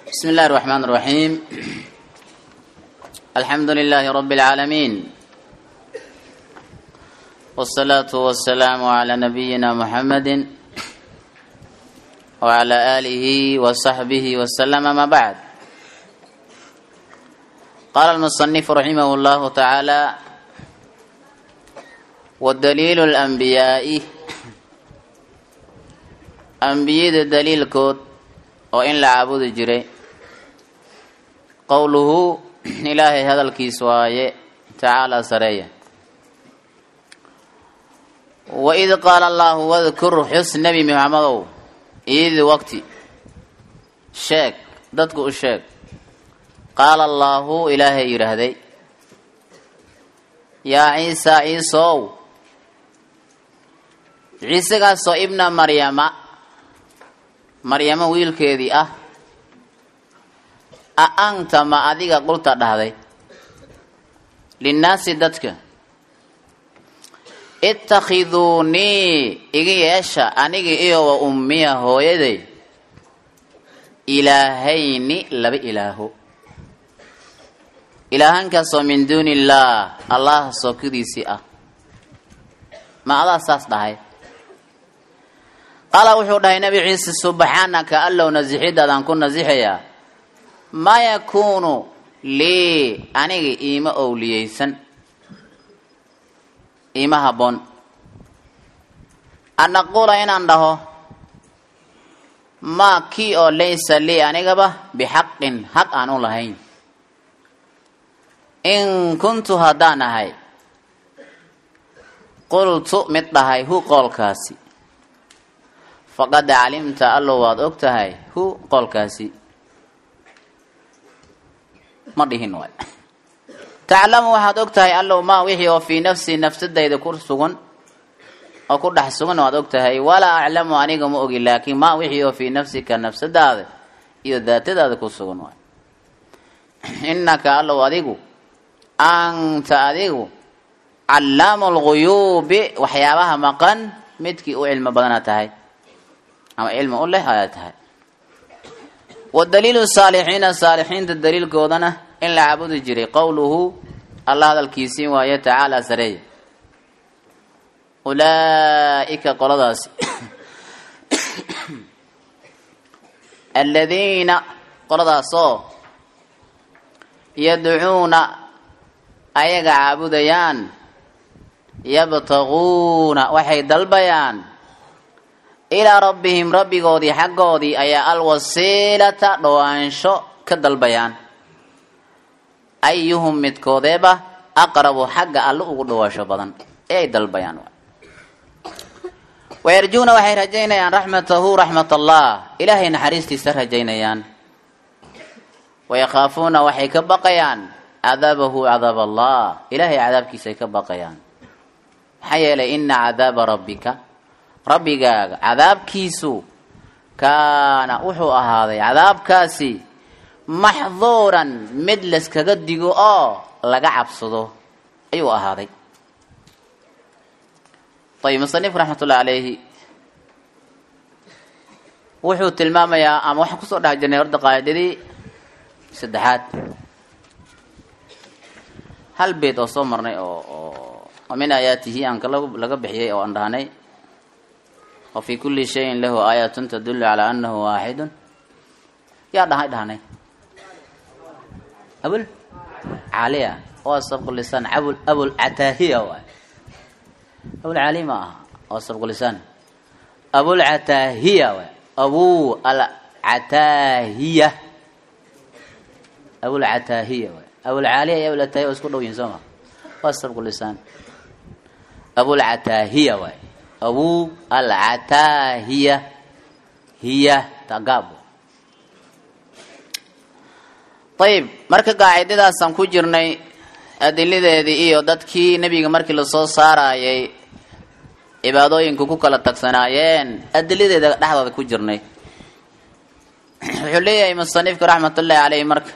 بسم الله الرحمن الرحيم الحمد لله رب العالمين والصلاة والسلام على نبينا محمد وعلى آله وصحبه وسلم ما بعد قال المصنف رحمه الله تعالى والدليل الأنبياء أنبياء دليل كود وإن لعبود جري qowluhu ilaahay hadalkiis waaye tacaala sareeya waid qaala allaahu wadkur xus nebi maxamedow id waqti sheeg dadku u sheeg qaala allaahu ilaahay yidhaahday yaa ciisa ciisow ciisagaasoo ibna maryama maryamo wiilkeedii ah a anta ma adiga qulta dhahday linnaasi dadka ittakhiduunii iga yeesha aniga iyo wa ummiya hooyaday ilaahayni laba ilaaho ilaahankaasoo min duuni illaah allah sookidiisii ah ma adaa saas dhahay qaala wuxuu dhahay nabi ciise subxaanaka allow nasixiddaadaan ku nasixayaa maa yakuunu lii aniga iima owliyeysan iima habboon an aquula inaan dhaho maa kii oo laysa lii anigaba bixaqin xaq aan u lahayn in kuntu haddaan ahay qultu mid dhahay hu qoolkaasi faqad calimta allow waad og tahay hu qoolkaasi ma dhihin waay taclamu waxaad og tahay allow maa wixii oo fii nafsii nafsadayda ku sugan oo ku dhex sugan waad og tahay walaa aclamu aniga ma ogi laakiin maa wixii oo fii nafsika nafsadaada iyo daatadaada ku sugan waay innaka allow adigu anta adigu callaamu lguyuubi waxyaabaha maqan midkii u cilmo badana tahay ama cilmi u leh ayaa tahay wadaliilu saalixiina saalixiinta daliilkoodana in la caabudi jiray qowluhu allah hadalkiisii waaye tacaala sareeya ulaa'ika qoladaasi aladiina qoladaasoo yadcuuna ayaga caabudayaan yabtaguuna waxay dalbayaan ilaa rabbihim rabbigoodii xaggoodii ayaa alwasiilata dhowaansho ka dalbayaan ayuhum midkoodeeba aqrabu xagga alle ugu dhowaansho badan ee ay dalbayaan wayarjuuna waxay rajaynayaan raxmatahu raxmat allah ilaahay naxariistiisa rajaynayaan wayakhaafuuna waxay ka baqayaan cadaabahu cadaab allah ilaahay cadaabkiisaay ka baqayaan maxaa yeelay ina cadaaba rabbika rabbigaaga cadaabkiisu kaana wuxuu ahaaday cadaabkaasi maxduuran mid layskaga digo oo laga cabsado ayuu ahaaday ayib musanif raxmatullahi calayhi wuxuu tilmaamayaa ama waxaan kusoo dhex jirnay horta qaacidadii saddexaad hal beed oo soo marnay oo oo min aayaatihi aan kala laga bixiyay oo aan dhahnay wafii kuli shayin lahu aayatun tadulu calaa anahu waaxidun yaa dhahay dhahnay abul caliya waa sabqulisaan abul abul cataahiya waay abul cali ma aha waa sabqulisaan abul cataahiya waay abu al cataahiya abul cataahiya waay abul caliya iyo abul cataahiya waa isku dhow yihin soo ma waa sabqulisaan abul cataahiya waay abu alcataahiya hiya tagaabo ayib marka qaacidadaasaan ku jirnay adiladeedii iyo dadkii nebiga markii lasoo saarayay cibaadooyinku ku kala tagsanaayeen adiladeeda dhexdooda ku jirnay wuxuu leeyahay musanifka raxmatullaahi caleyh marka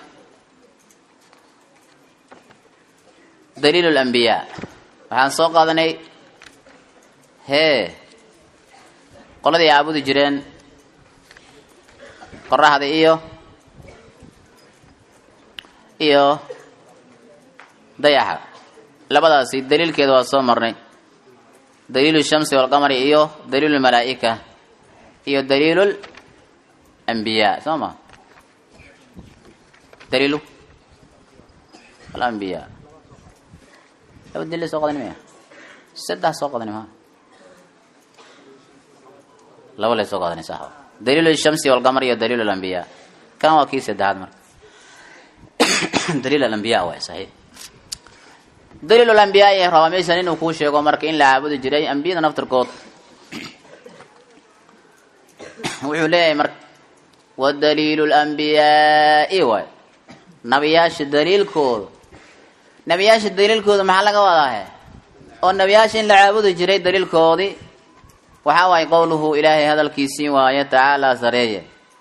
daliil lambiyaa waxaan soo qaadanay hee qoladii caabudi jireen qoraxda iyo iyo dayaxa labadaasi daliilkeeda waa soo marnay daliilu shamsi walqamari iyo daliilu malaa'ika iyo daliilu ambiyaa soo ma daliilu alambiyaa laba daliil soo qadani maya saddex soo qadani maa laba lay soo qadani sax daliilu shamsi walqamar iyo daliilu alambiyaa kan waa kii saddexaad marka daliil alambiyaa waay saxiix daliil alambiyaa ee rabaa meeshan inuu kuu sheego marka in la caabudi jiray ambiyada naftirkood wuxuu leeyahay marka wa daliilu lambiyaai waay nabiyaasha daliilkooda nabiyaasha daliilkooda maxaa laga wadaahe oo nabiyaasha in la caabudi jiray daliilkoodii waxaa waaye qowluhu ilaahay hadalkiisii waaye tacaalaa sareeye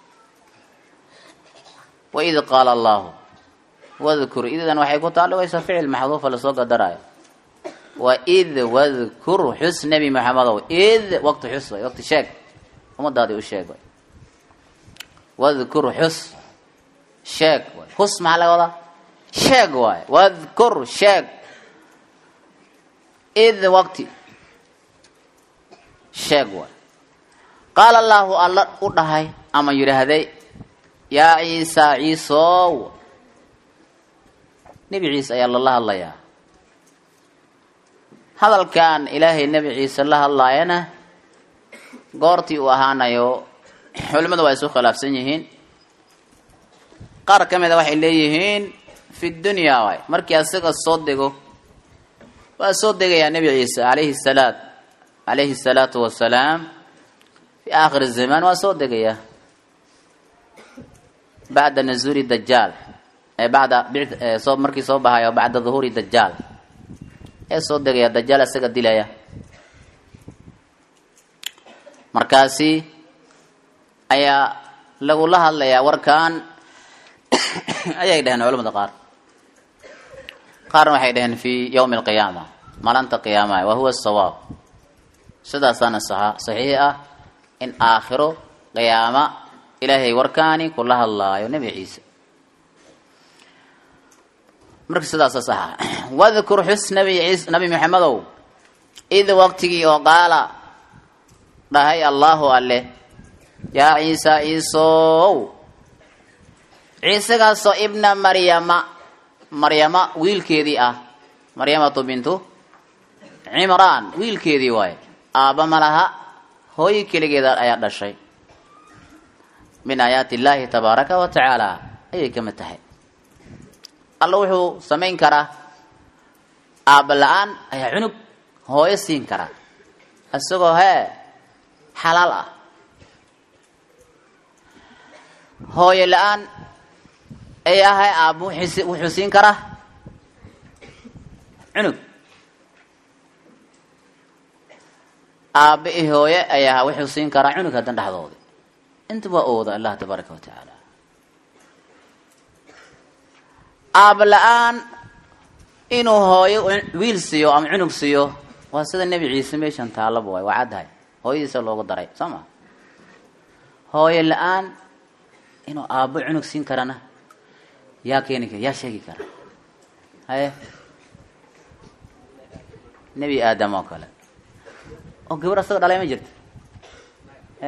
waid qaala allahu wadkur idan waxay ku taalligaysaa ficil maxduufa lasoo gadaraayo waid wadkur xus nebi maxamedow id waqti xus way waqti sheeg ummadaadii u sheeg way wadkur xus sheeg waay xus maxaa laga wadaa sheeg waay wadkur sheeg id waqti sheeg waay qaala allaahu alla u dhahay ama yidhaahday yaa ciisa ciisow nebi ciise ayaa lala hadlayaa hadalkan ilaahay nebi ciise la hadlaayana goortii uu ahaanayo culimmadu waa isu khilaafsan yihiin qaar ka mida waxay leeyihiin fi dunya waay markii asaga soo dego waa soo degayaa nebi ciise alayhi salaat calayhi salaatu wasalaam fi aakhiri zamaan waa soo degayaa bacda nazuuli dajaal ee bacda soo markii soo bahayo bacda duhuuri dajaal ee soo degaya dajaal isaga dilaya markaasi ayaa lagula hadlayaa warkan ayay dhaheen culamada qaar qaarna waxay dhaheen fi yawmi alqiyaama maalinta qiyaamaha wa huwa sawaab sidaasaana saxiix ah in aakhiro qiyaama ilaahay warkaani kula hadlaayo nebi ciise marka sidaasa saxa wadkur xus nabi ciis nabi maxamedow id waqtigii oo qaala dhahay allaahu alle yaa ciisa ciisow ciisagaasoo ibna maryama maryama wiilkeedii ah maryamatu bintu cimraan wiilkeedii waaye aabba ma laha hooyi keligeeda ayaa dhashay min aayaati illaahi tabaaraka wa tacaala ayay ka mid tahay alla wuxuu samayn karaa aabba la-aan ayaa cunug hooyo siin karaa isagoo hee xalaal ah hooyo la-aan ay ahay aabba wuxuu siin karaa cunug aabba i hooye ayaa wuxuu siin karaa cunug haddan dhexdoodi inta waa ooda allah tabaaraka wa tacaala aabba la-aan inuu hooyo wiil siiyo ama cunug siiyo waa sida nebi ciise meeshan taalaba waay waa caddahay hooyadiisa loogu daray soo ma hooyo la-aan inuu aabbo cunug siin karana yaa keeni kara yaa sheegi kara haye nebi aadam oo kale oo gabar asaga dhalay ma jirta e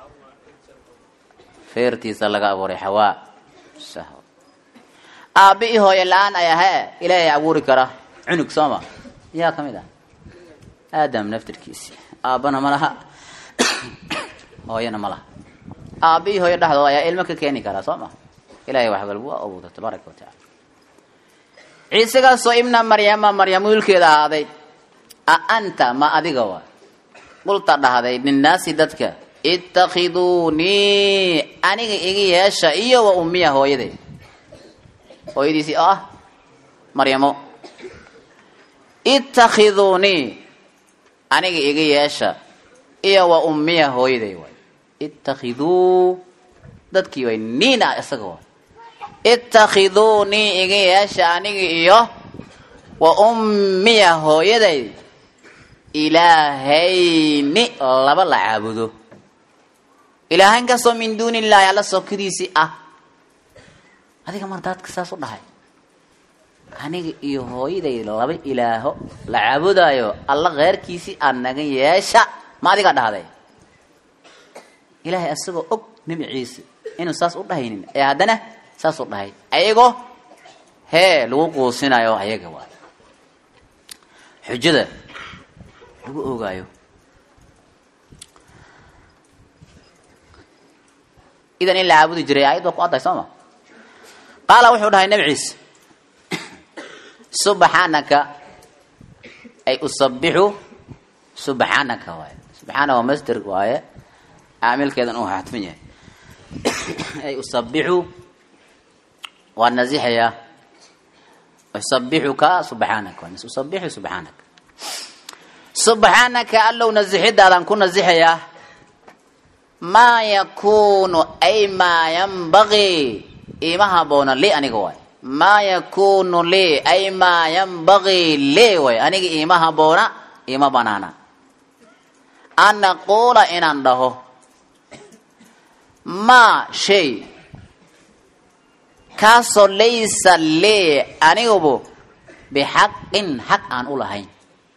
feertiisa laga abuuray xawaa sahw aabbi i hooyo la-aan ayaa hee ilaahay abuuri kara cunug sooma yaa ka mid ah aadam naftirkiisi aabbana ma laha hooyana ma laha aabbi i hooyo dhexdooda ayaa ilmo ka keeni karaa soo ma ilahay wax walba waa abuurta tabaaraka wa tacala ciisagaasoo ibna maryama maryam wiilkeeda ahaaday a anta ma adiga waa qulta dhahday linnaasi dadka itakhiduunii aniga iga yeesha iyo wa ummiya hooyaday hooyadiisii oo ah maryamo itakhiduunii aniga iga yeesha iyo wa ummiya hooyaday waay ittakhiduu dadkii way niina isaga waay itakhiduunii iga yeesha aniga iyo wa ummiya hooyaday ilaahayni laba la caabudo ilaahayn kastoo min duuni illaahi alla sokadiisii ah adiga mar daadka saas u dhahay aniga iyo hooyaday laba ilaaho la caabudaayo alla keyrkiisii aad naga yeesha ma adigaa dhahday ilaahay asagoo og nebi ciise inuu saas u dhahaynin ee haddana saas u dhahay ayagoo hee lagu quusinayo ayaga waay xujada lagu ogaayo idan in la caabudi jiray aayad waa ku adday soo ma qaala wuxuu dhahay nebi ciise subxaanaka ay usabixu subxaanaka waaye subxaana waa master waaye caamilkeedan uu xadfan yahay ay usabixu waa nasixayaa usabixuka subxaanaka usabixu subxaanaka subxaanaka allow nasixidaadan ku nasixayaa maa yakunu ay maa yanbagii ima haboona li aniga waay maa yakunu li ay maa yanbagii li way aniga ima haboona ima banaana an naquula inaan dhaho maa shay kaasoo laysa lee anigubu bixaqin xaq aan u lahayn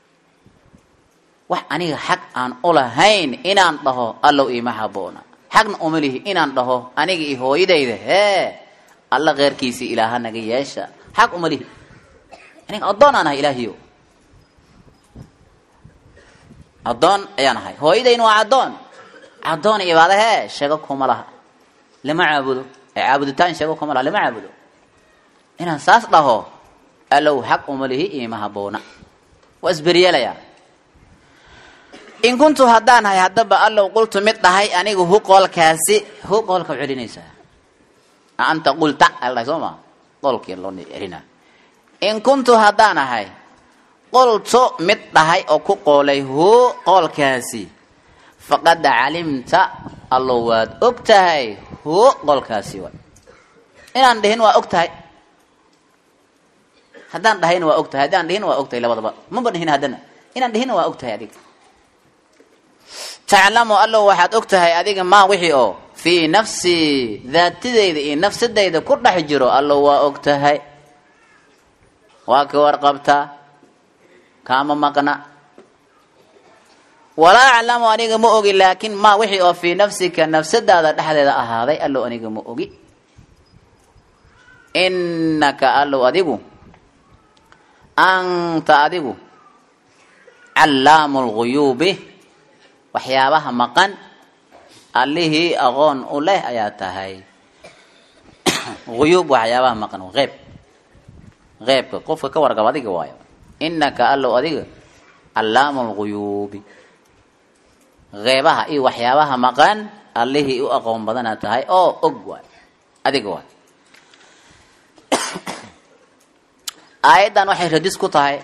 wax aniga xaq aan u lahayn inaan dhaho allow ima haboona xaqna uma lihi inaan dhaho aniga iyo hooyadayda hee alla keyrkiisii ilaaha naga yeesha xaq uma lihi aniga addoon aan ahay ilaahiyo addoon ayaan ahay hooyadayna waa addoon addoon ibaada hee sheego kuma laha lama caabudo ee caabuditaan sheego kuma laha lama caabudo inaan saas dhaho allow xaq uma lihi ima haboona waa isberyeelayaa in kuntu haddaan ahay haddaba allow qultu mid dhahay anigu hu qoolkaasi hu qoolka celinaysaa anta qulta aldhahay soo maa qoolkii loo celina in kuntu haddaan ahay qultu mid dhahay oo ku qoolay hu qoolkaasi faqad calimta allow waad og tahay hu qoolkaasi way inaan dhihin waa og tahay haddaan dhahayna waa og tahay haddaan dhihina waa og tahay labadaba maba dhihin haddana inaan dhihina waa og tahay adiga taclamu allow waxaad og tahay adiga maa wixii oo fii nafsii daatidayda iyo nafsadayda ku dhex jiro allow waa og tahay waa ka warqabtaa kaama maqna walaa aclamu aniga ma ogi laakin maa wixii oo fii nafsika nafsadaada dhexdeeda ahaaday allow aniga ma ogi innaka allow adigu anta adigu callaamu lguyuubi waxyaabaha maqan allihii aqoon u leh ayaa tahay uyuub waxyaabaha maqan qeyb qeybka qofka ka warqab adiga waayo inaka allow adiga callaamu lguyuubi qeybaha iyo waxyaabaha maqan allihii u aqoon badana tahay oo og waay adiga waay aayaddan waxay radis ku tahay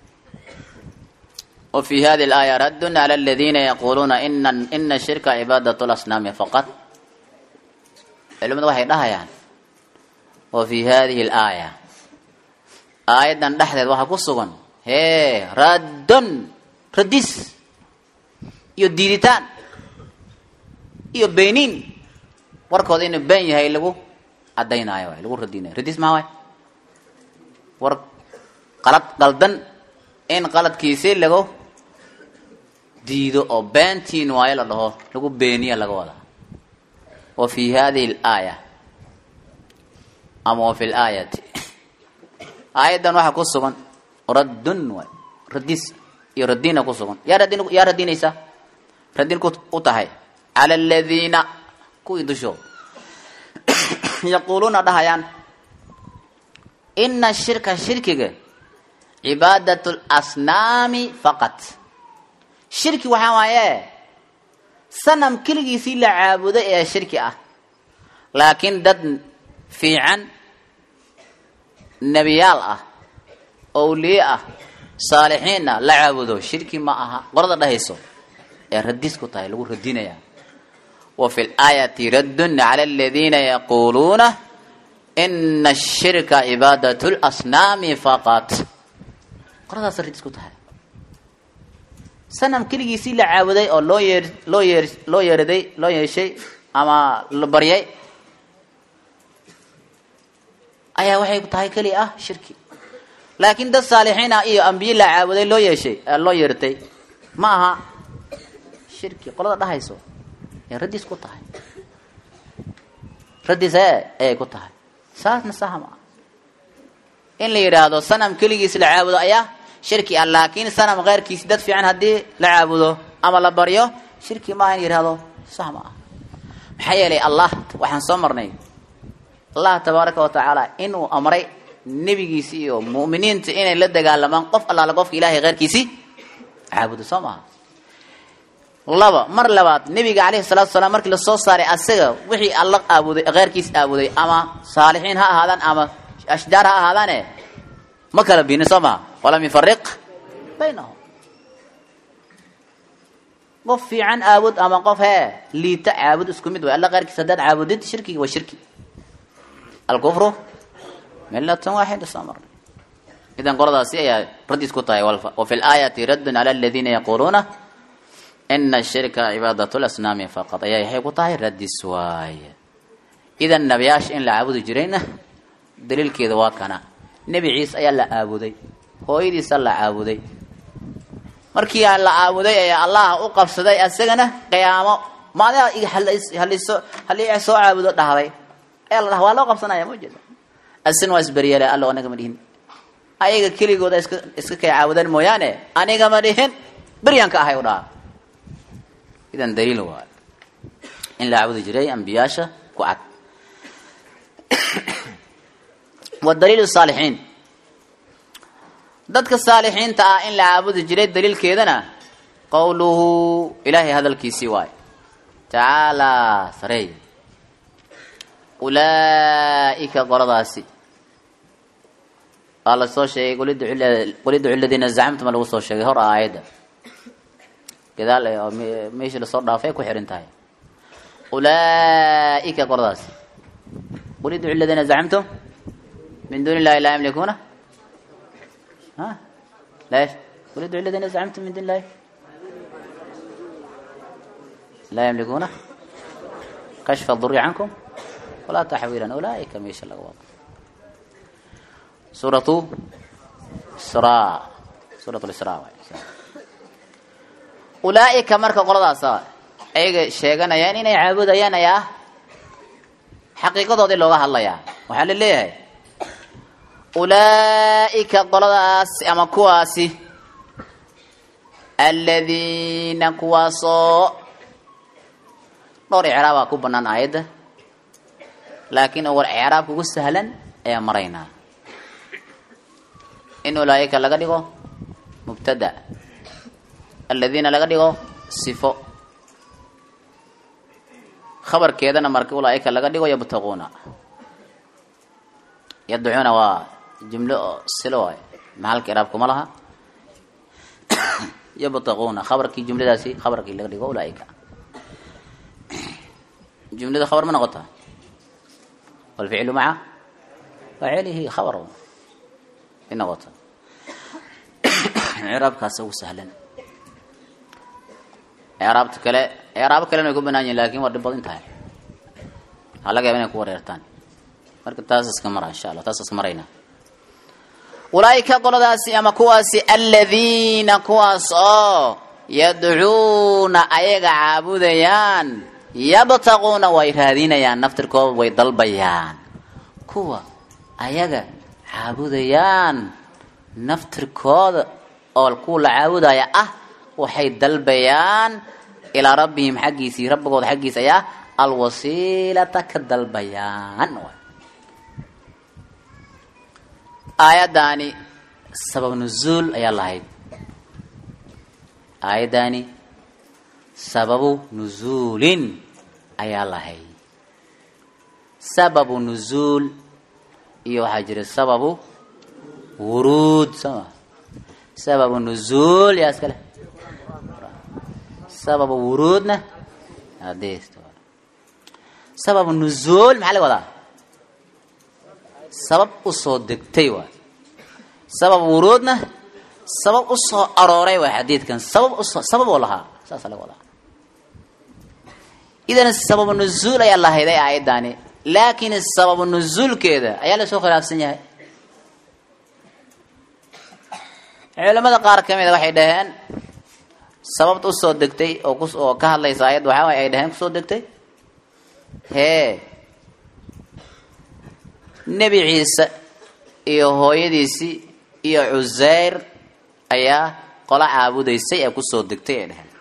وفي هذه الآية رد على الذين يقولون إن إن الشرك عبادة الأصنام فقط علمنا waxay dhahayaan وفي هذه الآية آيadan dhexdeed waxaa ku sugan hee raddun radis iyo diiditaan iyo beenin warkooda inuu been yahay lagu cadaynaayo waay lagu radinayo radis maa waay war qalad qaldan in qaladkiisi lagu diido oo beentiin waayo la dhaho lagu beeniya laga wadaa wa fi hadihi alaaya ama wa fi laayati aayaddan waxaa ku sugan raddun waay radis iyo radina ku sugan yaa radin yaa radinaysa radin ku u tahay cala aladiina kuwii dusho yaquuluuna dhahayaan ina shirka shirkiga cibaadat lasnaami faqat shirki waxaa waaye sanam keligiisii la caabudo ee shirki ah laakiin dad fiican nebiyaal ah owliye ah saalixiin ah la caabudo shirki ma aha qorada dhahayso ee radis ku tahay lagu radinayaa wa fi laayati raddun cala aladiina yaquuluuna ina ashirka cibaadat lasnaami faqat qoradaas radis ku tahay sanam keligiisii la caabuday oo loo yeer loo yeer loo yeeraday loo yeeshay ama la baryay ayaa waxay tahay keli ah shirki laakiin dad saalixiina iyo ambiye la caabuday loo yeeshay loo yeertay ma aha shirki qolada dhahayso ee raddiis ku tahay raddiis e ayay ku tahay saasna saha ma ah in la yidhaahdo sanam keligiis la caabudo ayaa shirki ah laakiin sanam keyrkiis dad fiican haddii la caabudo ama la baryo shirki maaha in yidhahdo sax ma ah maxaa yeelay allah waxaan soo marnay allah tabaaraka wa tacaala inuu amray nebigiisi iyo mu'miniinta inay la dagaalamaan qof allaala qofka ilahay keyrkiisi caabudo soo maaha laba mar labaad nebiga calayhi salatu salaam markii lasoo saaray asaga wixii alla aabuday keyrkiis aabuday ama saalixiin ha ahaadaan ama ashjaar ha ahaadaane ma kala biinin soo maha walam yufariq baynahum qof fiican aabud ama qof hee liita caabud isku mid way alla keyrkiis haddaad caabudid shirkigi waa shirki alkufru milatan waaxida soo marnay idan qoladaasi ayaa raddiis ku tahay wa fi laayati raddun cala aladiina yaquuluuna ina shirka cibaadat lasnaami faqad ayaa waxay ku tahay raddiis waaye idan nabiyaasha in la caabudi jirayna daliilkeeda waa kana nebi ciise ayaa la caabuday hooyadiisa la caabuday markii la caabuday ayaa allah u qabsaday asagana qiyaamo maadaha haliso halii soo caabudo dhahday ee la dhaha waa loo qabsanaya ma jeeda asin waa isberyeele allo aniga ma dhihin ayaga keligooda iska iska kay caabudaan mooyaane aniga ma dhihin beryanka ahay u dhaha idan daliil waayo in la caabudi jiray ambiyaasha ku cad wa daliil saalixiin dadka saalixiinta ah in la caabudi jiray daliilkeedana qowluhu ilaahay hadalkiisii waayo tacaalaa sareey ulaa'ika qoladaasi waa la soo sheegay qul idcu ladiina zacamtuma lagu soo sheegay hor aayadda gadaal oo meeshii lasoo dhaafay ku xihan tahay ulaa'ika qoladaasi qul idcu ladiina zacamtum min duuni illahi laa yamlikuuna ha leesh qul idcu ladiina zacamtum min duuni illahi laa yamlikuuna kashfa duri cankum walaa taxwiilan ulaaika meesha laga wado suuratu isra suurat lisra waay ulaaika marka qoladaasa ayaga sheeganayaan inay caabudayaan ayaa xaqiiqadoodii looga hadlayaa waxaa la leeyahay ulaaika qoladaasi ama kuwaasi aladiina kuwaasoo dhowr icraabaa ku banaan aayadda laakiin war icraabka ugu sahlan ayaa maraynaa in ulaaika laga dhigo mubtada aladiina laga dhigo sifo khabarkeedana marka ulaaika laga dhigo yabtaquuna yadcuuna waa jumlo oo silo waay maxalka iraab kuma laha yabtaquuna khabarkii jumladaasi khabarkii laga dhigo ulaaika jumlada khabar ma noqota walficlu maca faacilihi khabar i noqota icraabkaasa ugu sahlan icraabta kale icraabo kalena way ku banaan yihin lakin waa dhib badan tahay waxaa laga yaba inay ku wareertaan marka taas iska mara insha allah taas iska marayna ulaaika qoladaasi ama kuwaasi aladiina kuwaas oo yadcuuna ayaga caabudayaan yabtaquuna way raadinayaan naftirkooda way dalbayaan kuwa ayaga caabudayaan naftirkooda oo kuwa la caabudaya ah waxay dalbayaan ilaa rabbihim xaggiisii rabbigooda xaggiisa ayaa alwasiilata ka dalbayaan aayaddaani sabab nuzuul ayaa lahayd aayaddaani sababu nuzuulin ayaa lahayd sababu nuzuul iyo waxaa jira sababu wuruud soma sababu nuzuul yaa iska leh sababu wuruudna ades sababu nuzuul maxaa laga wadaa sabab usoo degtay waay sabab wuruudna sabab usoo arooray waay xadiidkan sabab usoo sabab oo lahaa saasa laga wadaa idan sababu nuzuul ayaa lahayday aayaddaani laakiin sababu nuzuulkeeda ayaa lasoo khilaafsan yahay culamada qaar ka mida waxay dhaheen sababta usoo degtay oo ku oo ka hadlaysa ayad waxaa waay ay dhaheen kusoo degtay hee nebi ciise iyo hooyadiisii iyo cuseyr ayaa qola caabudaysay ee kusoo degtay ay dhaheen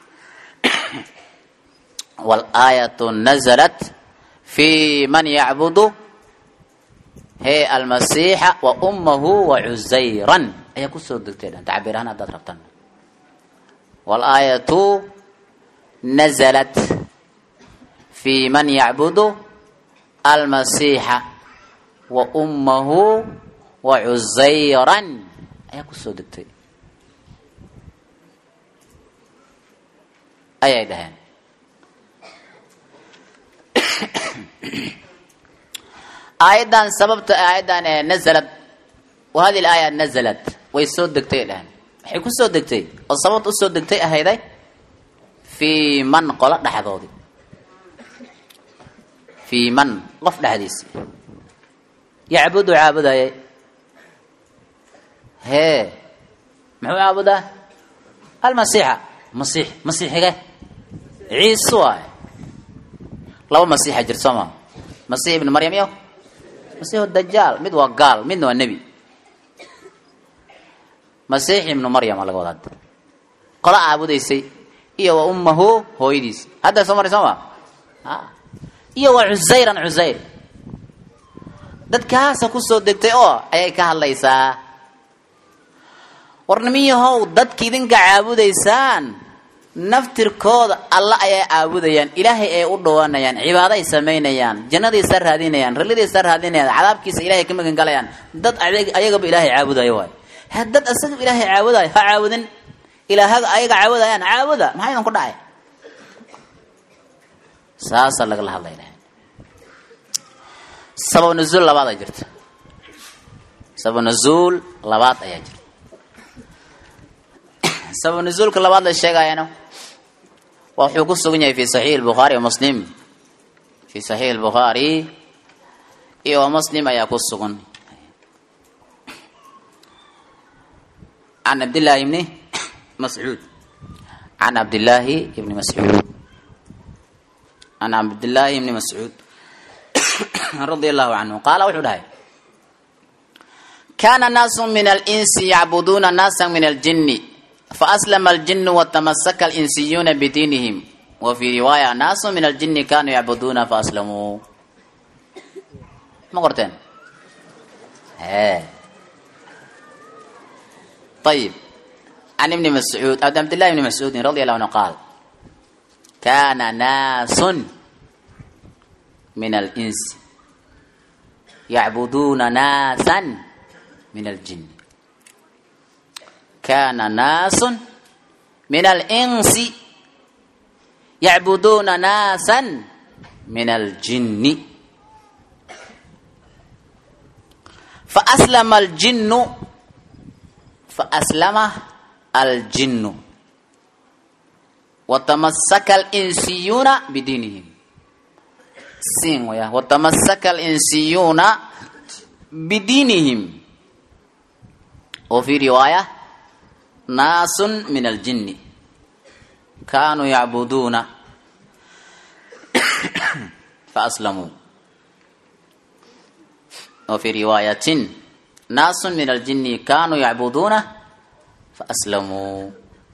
walaayatu nazalat fi man yacbudu he almasiixa wa ummahu wa cusayran ayaa kusoo degtay dhan tacbiir ahaan haddaad rabtaan walaayatu nazalat fi man yacbudu almasiixa wa ummahu wa cusayran ayaa kusoo degtay ayay dhaheen aayaddan sababta aayaddan ee nazalad wa hadi laaya nazalad way soo degtay dhaheen waxay ku soo degtay oo sababta usoo degtay ahayday fii man qolo dhexdoodii fii man qof dhexdiisi yacbudu caabudayay hee muxuu caabudaa almasiixa masiix masiixige ciise waay laba masiixa jir soo maa masiix ibnu maryam iyo masiixu dajaal mid waa gaal midna waa nebi masiix ibnu maryama laga wada hadda qola caabudaysay iyo wa ummahu hooyadiisi hadda soo maray soo ma iyo wa cusayran cusayr dadkaasa kusoo degtay oo ayay ka hadlaysaa warnimiyahow dadka idinka caabudaysaan naftirkooda alla ayay caabudayaan ilaahay ay u dhawaanayaan cibaado ay samaynayaan jannadiisa raadinayaan ralladiisa raadinayaan cadaabkiisa ilahay ka magan galayaan dad ayagaba ilaahay caabudayo waay ha dad asaga ilaahay caabudayo ha caabudin ilaahaga ayaga caabudayaan caabuda maxaa idan ku dhacay saasaa lagala hadlayna sabab nuzuul labaad aa jirta sabab nuzuul labaad ayaa jirta sabab nuzuulka labaad la sheegayana waa wuxuu ku sugan yahay fi saxiix bukhaari wa muslim fi saxiix bukhaari iyo wa muslim ayaa ku sugan can cabdillaahi ibni mascuud can cabdillaahi ibni mascuud can cabdillaahi ibni mascuud radia allahu canhu qaala wuxuu dhahay kana naasu min alinsi yacbuduuna naasa min aljini faaslama aljinu watamasaka alinsiyuuna bidiinihim wa fii riwaaya naasu min aljini kanuu yacbuduuna faaslamuu ma qorteen ayib can ibni mascuud an cabdillahi ibni mascuudin radi allahu anhu qaal kana naasun min alinsi yacbuduuna naasan min aljini kana naasun min alinsi yacbuduuna naasan min aljini faaslama aljinu faaslama aljinu watamasaka alinsiyuuna bidiinihim sin waya watamasaka alinsiyuuna bidiinihim wa fi riwaaya naasun min aljini kanuu yacbuduuna faaslamuu wa fi riwaayatin naasun min aljini kanuu yacbuduuna faaslamuu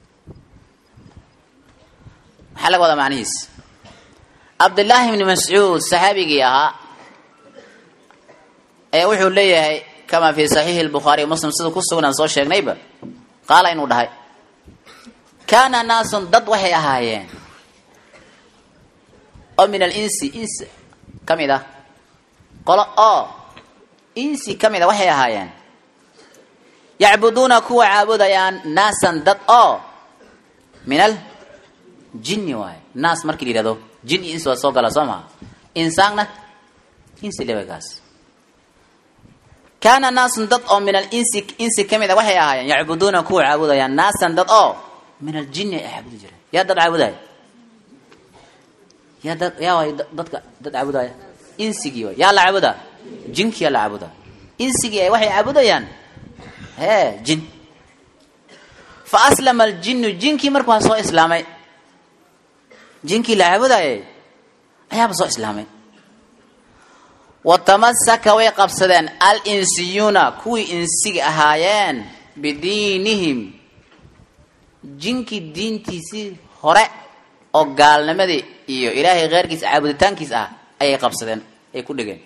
maxaa laga wadaa macnihiis cabdillaahi ibni mascuud saxaabigii ahaa ee wuxuu leeyahay kama fi saxiixi lbukhaari muslim sida ku sugan aan soo sheegnayba qaala inuu dhahay kaana naasun dad waxay ahaayeen oo min alinsi insi ka mid ah qolo oo insi ka mid a waxay ahaayeen yacbuduuna kuwa caabudayaan naasan dad oo min al jinni waaye naas markii la yihahdo jin iyo insi waa soo gala soo maha insaanna insi lebagaas kaana naasun dad oo min alinsi insi ka mid a waxay ahaayeen yacbuduuna kuwa caabudayaan naasan dad oo min aljini ay caabudi jireen yaa dad caabudaya yaa dad yaa waay dadka dad caabudaya insigii waay yaa la caabudaa jinkii yaa la caabudaa insigii ay waxay caabudayaan hee jin fa aslama aljinnu jinkii marka waa soo islaamay jinkii la caabudayay ayaaba soo islaamay wa tamasaka way qabsadeen al insiyuuna kuwii insiga ahaayeen bidiinihim jinkii diintiisii hore oo gaalnimadii iyo ilaahay keyrkiisa caabuditaankiis ah ayay qabsadeen ay ku dhegeen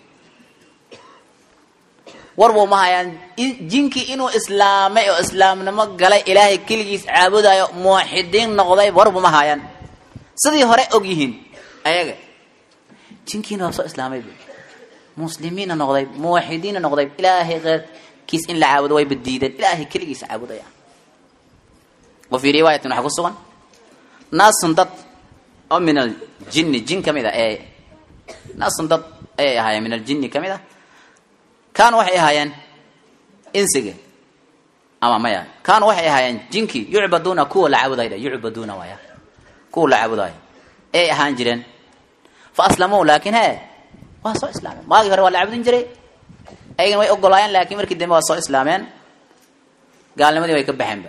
warbu ma hayaan jinkii inuu islaamay oo islaamnimo galay ilaahay keligiis caabudayo muuxidiin noqday warbu ma hayaan sidii hore og yihiin ayaga jinkiina waa soo islaamay muslimiinna noqday muwaxidiinna noqday ilaahay keyrkiis in la caabudo way badiideen ilaahay keligiis caabudaya wa fii riwaayatin waxaa ku sugan naasun dad oo min aljinni jin ka mid a ee naasun dad ayay ahaayeen min aljinni ka mid a kaanu waxay ahaayeen insiga ama maya kaanu waxay ahaayeen jinkii yucbaduuna kuwa la caabudayo yucbaduuna waaya kuwa la caabudayo ayay ahaan jireen fa aslamuu laakiin he waa soo islaameen maagii hore waa la caabudin jiray ayagana way ogolaayeen laakiin markii dambe waa soo islaameen gaalnimadii way ka baxeenba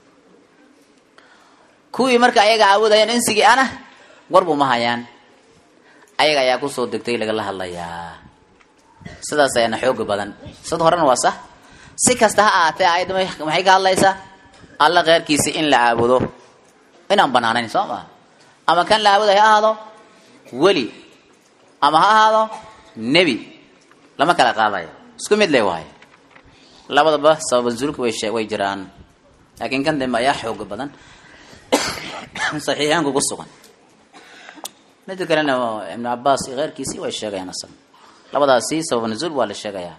kuwii marka ayaga caabudayeen insigii ana warbu ma hayaan ayaga ayaa kusoo degtay lagala hadlayaa sidaas ayaana xooga badan sid horena waa sax si kasta ha ahaatee ayadda maxay ka hadlaysaa alla keyrkiisi in la caabudo inaan banaanayn soo maa ama kan la caabuday ha ahaado weli ama ha ahaado nebi lama kala qaadayo isku mid le waayo labadaba sababanzulka way way jiraan laakiin kan dambe ayaa xooga badan saxiixaanku ku sugan mida kalena ibnu cabaas iyo keyrkiisii way sheegayaan asaga labadaasi sabab nuzuul waa la sheegayaa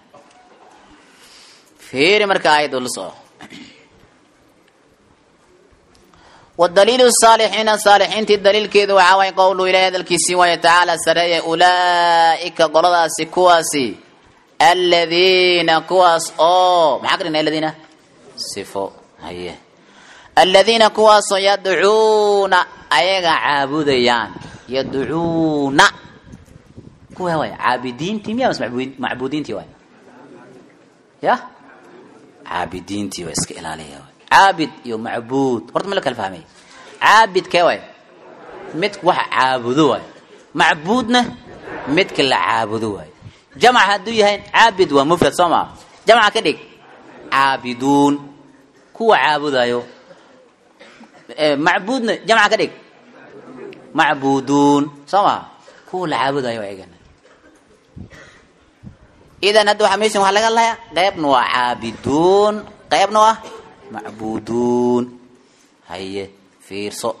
fiiri marka aayaddu la soco wadaliilu saalixiina saalixiintii daliilkeedu waxaa waay qowlu ilahi hadalkiisii waaye tacaala sareeye ulaa'ika qoladaasi kuwaasi aladiina kuwaas oo maxaa ka dhigna aladiina sifo haye aladiina kuwaasoo yadcuuna ayaga caabudayaan yadcuuna kuwa waay caabidiintii miya mas macbuudiintii waay ya caabidiintii waa iska ilaaliya waay caabid iyo macbuud horta ma la kala fahmay caabid kee waay midka waxa caabudo waay macbuudna midka la caabudo waay jamc hadduu yahay caabid waa mufrad soo maa jamca ka dhig caabiduun kuwa caabudayo macbuudna jamca ka dhig macbuuduun soo maa kuwa la caabudayo ayagana idan hadda waxaa meeshan waxaa laga hadlayaa qaybna waa caabiduun qaybna waa macbuuduun haye fiirso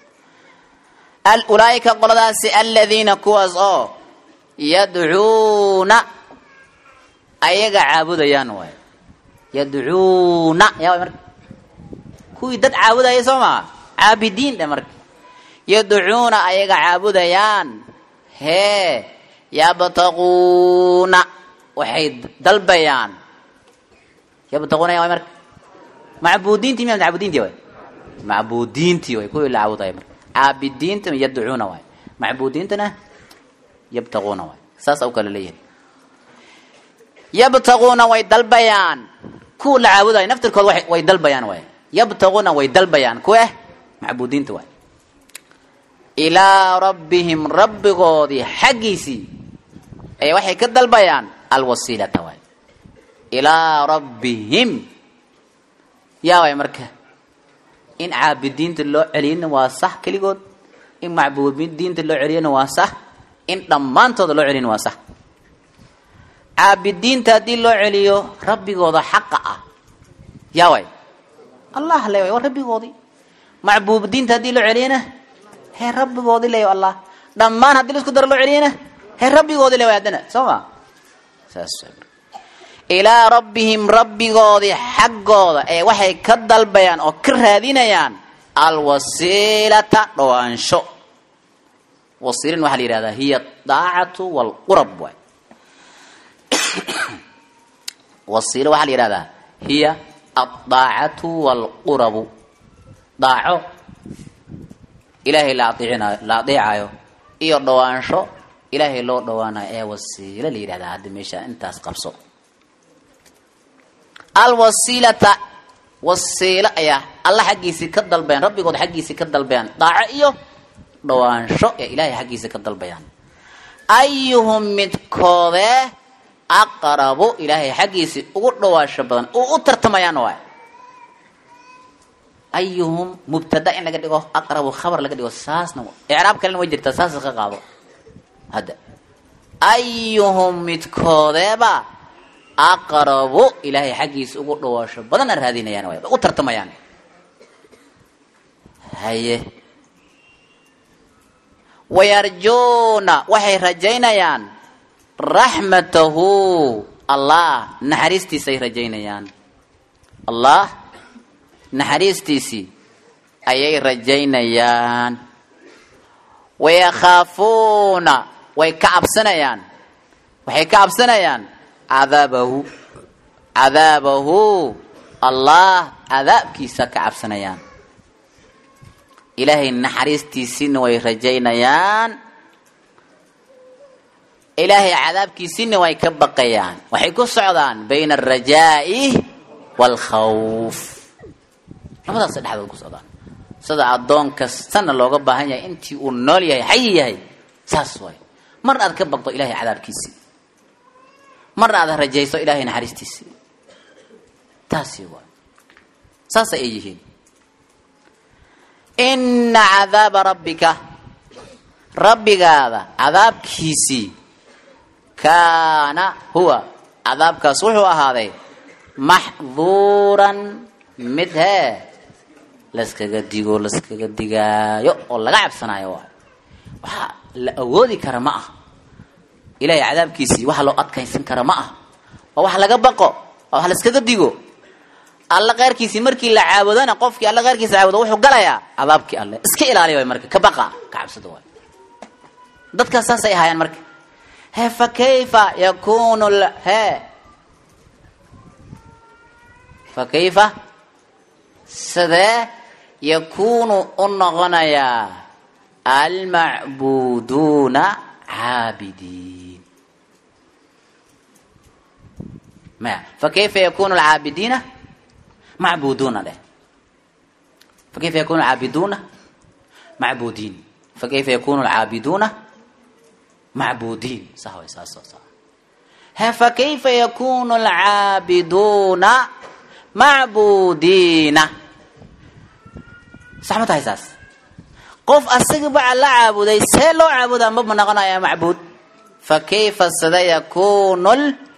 ulaaika qoladaasi aladiina kuwaas oo yadcuuna ayaga caabudayaan waay yadcuuna yaa way marka kuwii dad caabudaya soo maa caabidiin dhe marka yadcuuna ayaga caabudayaan hee yabtaquuna waxay dalbayaan yabtaquuna yaa way marka macbuudiintii miya macbudiintii waay macbuudiintii waay kuwii la caabudaya marka caabidiinta yadcuuna waay macbuudiintana yabtaquuna waay saasa u kala leeyahay yabtaquuna way dalbayaan kuwa la caabudayo naftirkood wa way dalbayaan waay yabtaquuna way dalbayaan kuwe macbuudiinta waay ilaa rabbihim rabbigoodii xaggiisii ee waxay ka dalbayaan alwasiilata waay ilaa rabbihim yaa waay marka in caabidiinta loo celiyana waa sax keligood in macbuudiinta loo celiyana waa sax in dhammaantooda loo celiyana waa sax caabidiinta haddii loo celiyo rabbigooda xaqa ah yaa waay allah le waa rabbigoodii macbuudiinta haddii loo celiyana hee rabbigoodii le allah dhammaan haddii laisku daro loo celiyana hee rabbigoodii le way haddana soo ma saas ilaa rabbihim rabbigoodii xaggooda ee waxay ka dalbayaan oo ka raadinayaan alwasiilata dhowaansho wasiilin waxaa la yihahdaa hiya daacatu waalqurab waay wasiilo waxaa la yihahdaa hiya addaacatu waalqurabu daaco ilaahay la aeecinayo la adeecayo iyo dhowaansho ilaahay loo dhowaanayo ee wasiilo la yidhahdaa hadda meesha intaas qabso alwasiilata wasiilo ayaa alla xaggiisii ka dalbayaan rabbigood xaggiisii ka dalbayaan daaco iyo dhawaansho ee ilaahay xaggiisa ka dalbayaan ayuhum midkoodee aqrabu ilaahay xaggiisii ugu dhawaansho badan uu u tartamayaan waay ayuhum mubtada in laga dhigo aqrabu khabar laga dhigo saasna icraab kalena way jirtaa saas ka qaado hadda ayuhum midkoodeeba aqrabu ilaahay xaggiisa ugu dhawaasho badana raadinayaan waay u tartamayaan haye wayarjuuna waxay rajaynayaan raxmatahu allah naxariistiisay rajaynayaan allah naxariistiisii ayay rajaynayaan wayakhaafuuna way ka cabsanayaan waxay ka cabsanayaan cadaabahu cadaabahu allah cadaabkiisa ka cabsanayaan ilaahay naxariistiisiina way rajaynayaan ilaahay cadaabkiisiina way ka baqayaan waxay ku socdaan bayna alrajaa'i waalkhawf labadaas dhexdood ku socdaan sida addoon kastana looga baahan yahay intii uu nool yahay xayi yahay saas waay marna aad ka baqdo ilahay cadaabkiisii marna aad rajayso ilahay naxariistiisii taasi waay saasa ay yihiin ina cadaaba rabbika rabbigaada cadaabkiisii kaana huwa cadaabkaas wuxuu ahaaday maxduuran mid hee laskaga digo laskaga digaayo oo laga cabsanaayo waay waxaa la awoodi kara ma ah ilahay cadaabkiisii waxa loo adkaysan kara ma ah waa wax laga baqo waa wax laskaga digo alla keyrkiisii markii la caabudona qofkii alla keyrkiisa caabudo wuxuu galayaa cadaabkii alle iska ilaaliya way marka ka baqa ka cabsada waay dadkaas saasay ahaayeen marka he fa kayfa yakunu he fa kayfa sidee yakunu u noqonayaa almacbuduuna caabidiin maya fa kayfa yakunu alcaabidiina macbuduuna dheh fakayfa yakunu alcaabiduuna macbudiin fakayfa yakunu alcaabiduuna macbudiin sax way saas oo sax he fakayfa yakunu alcaabiduuna macbudiina sax ma tahay saas qof asagaba alla caabuday see loo caabudaa maba noqonaya macbuud fakayfa sida yakunu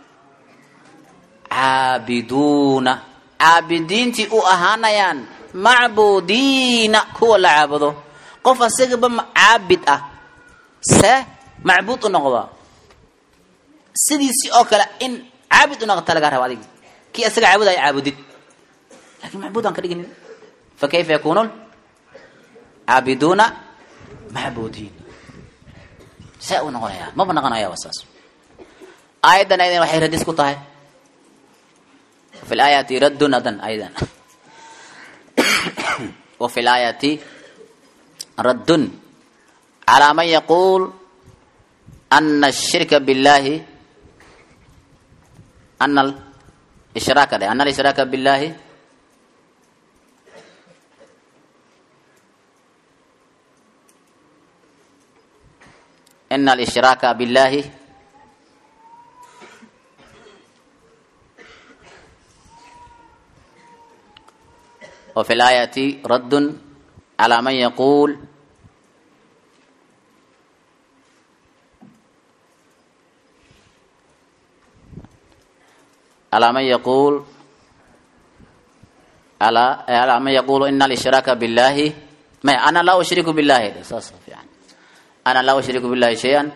lcaabiduuna caabidiintii u ahaanayaan macbudiina kuwa la caabudo qof asagaba caabid ah see macbuud u noqda sidiisii oo kale in caabid u noqota laga raba adigi kii asaga caabudaya caabudid lakin macbuud aan ka dhiginin fa kayfa yakunu caabiduuna macbudiin see u noqonaya maba noqonaya waa saas aayaddan aydan waxay radis ku tahay وفي الآية رد أيضا أيضا وفي الآية رد على من يقول أن الشرك بالله أن الإشراك ده أن الإشراك بالله إن الإشراك بالله وفي الآية رد على من يقول على من يقول على على من يقول إن الإشراك بالله ما أنا لا أشرك بالله يعني أنا لا أشرك بالله شيئا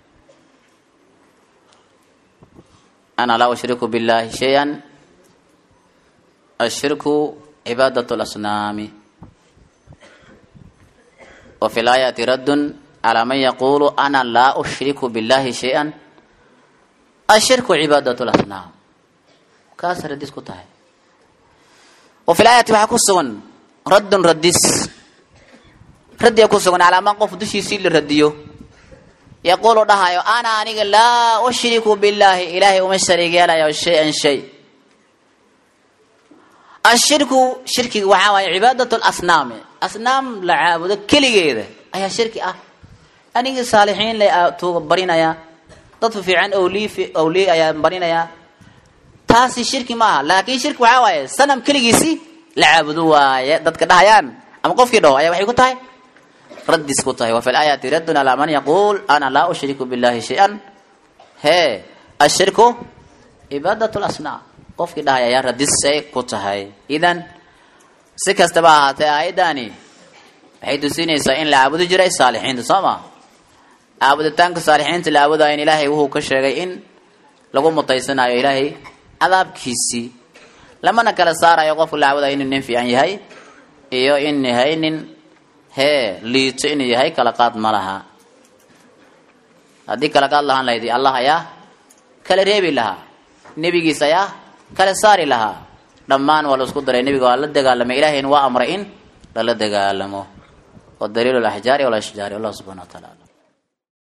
أنا لا أشرك بالله شيئا الشرك عبادة الأصنام وفي الآية رد على من يقول أنا لا أشرك بالله شيئا الشرك عبادة الأصنام كاسر رديس كتاه وفي الآية وحكسون رد رديس رد يكسون على من قف دشي سيل رديو يقول دهايو أنا أنيق لا أشرك بالله إلهي ومشترك يا شيئا شيء ashirku shirkiga waxaa waaye cibaadat lasnaami asnaam la caabudo keligeeda ayaa shirki ah anigii saalixiin le tuuga barinaya dad fiican awlii awliye ayaa barinayaa taasi shirki maaha laakin shirki waxaa waaye sanam keligiisi la caabudo waaye dadka dhahayaan ama qofkii dhaho ayaa waxay ku tahay raddis ku tahay wa fi laayaati raddun alaa man yaquul ana laa ushriku billahi shay-an hee ashirku cibaadat lasnaam qofkii dhahay ayaa radisay ku tahay idan si kastaba ahaatee aayaddaani waxay tusinaysaa in la caabudi jiray saalixiinta soo ma caabuditaanka saalixiinta la caabudayo in ilaahay wuxuu ka sheegay in lagu mutaysanayo ilaahay cadaabkiisii lamana kala saarayo qofka la caabudayo inuu nin fiican yahay iyo in yahay nin hee liito inuu yahay kala qaad ma laha haddii kala qaad lahaan lahayd allah ayaa kala reebi lahaa nebigiis ayaa kala saari lahaa dhammaan waa la isku daray nebiga waa la dagaalamay ilahayna waa amray in lala dagaalamo wa daliilu laxjaari walashjaari allah subxana wa taala